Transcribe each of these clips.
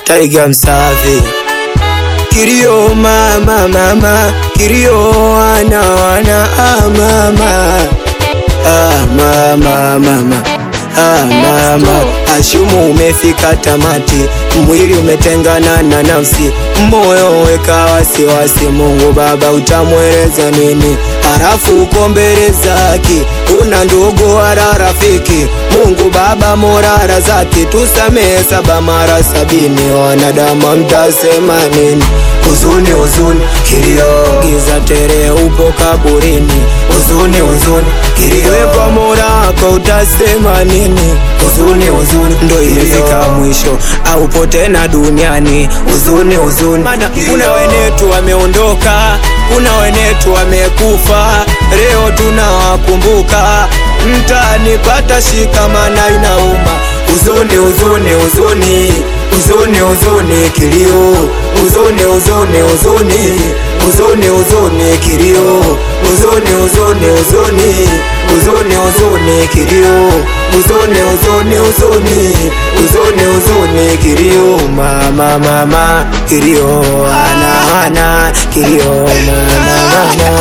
Taiga Msafi Kilio mama mama Kilio wana wana ah, mama ah, mama mama ah, mama Ashumu umefika tamati, mwili umetengana na nafsi, moyo weka wasiwasi. Mungu Baba utamweleza nini? Halafu uko mbele zake, una ndugu wala rafiki. Mungu Baba morara zake, tusamehe saba mara sabini. Wanadamu mtasema nini? Huzuni, huzuni, kilio, giza tere, upo kaburini. Huzuni, huzuni, kilio, wepo morako, utasema nini? Huzuni, huzuni, ndo imefika mwisho, aupo tena duniani. Huzuni, huzuni, mana kuna wenetu wameondoka, kuna wenetu wamekufa, leo tunawakumbuka. Mtanipata shikamana, inauma. Huzuni, huzuni, huzuni Huzuni, huzuni, kilio, huzuni, huzuni, huzuni, huzuni, huzuni, kilio, huzuni, huzuni, huzuni, huzuni, huzuni, kilio, huzuni, huzuni, huzuni, huzuni, huzuni, kilio, mama, mama, kilio, ana, ana, kilio, mama, mama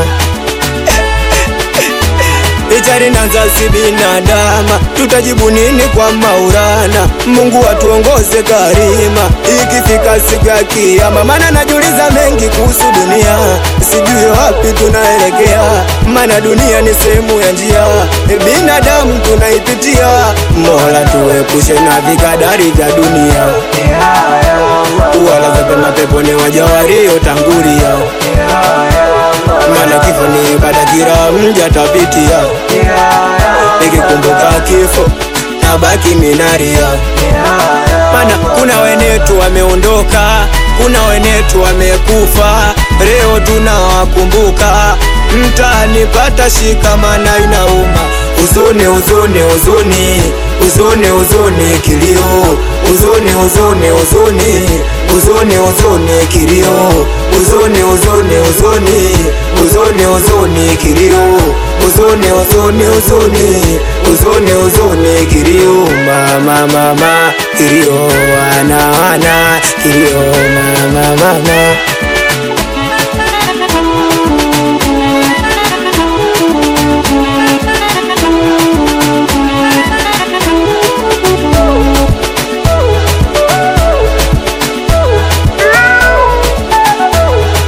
Ichari na nzazi binadama, tutajibu nini kwa Maulana? Mungu atuongoze karima, ikifika siku ya kiyama. Maana najiuliza mengi kuhusu dunia, sijui wapi tunaelekea, maana dunia ni sehemu ya njia, binadamu tunaipitia. Mola tuepushe na vikadari vya dunia, wala vipema peponi waja waliotangulia maana kifo ni ibada, kila mja tapitia. Nikikumbuka kifo nabaki minaria, maana kuna wenetu wameondoka, kuna wenetu wamekufa, leo tunawakumbuka. Mtanipata shikamana, inauma. Huzuni, huzuni, huzuni, huzuni, huzuni, kilio, huzuni, huzuni, huzuni, huzuni, huzuni, kilio, huzuni, huzuni, huzuni, huzuni, huzuni, kilio, huzuni, huzuni, huzuni, huzuni, huzuni, kilio, mama, mama, kilio, wana, wana, kilio, mama, mama.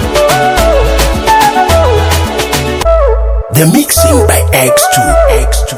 The mixing by X2. X2.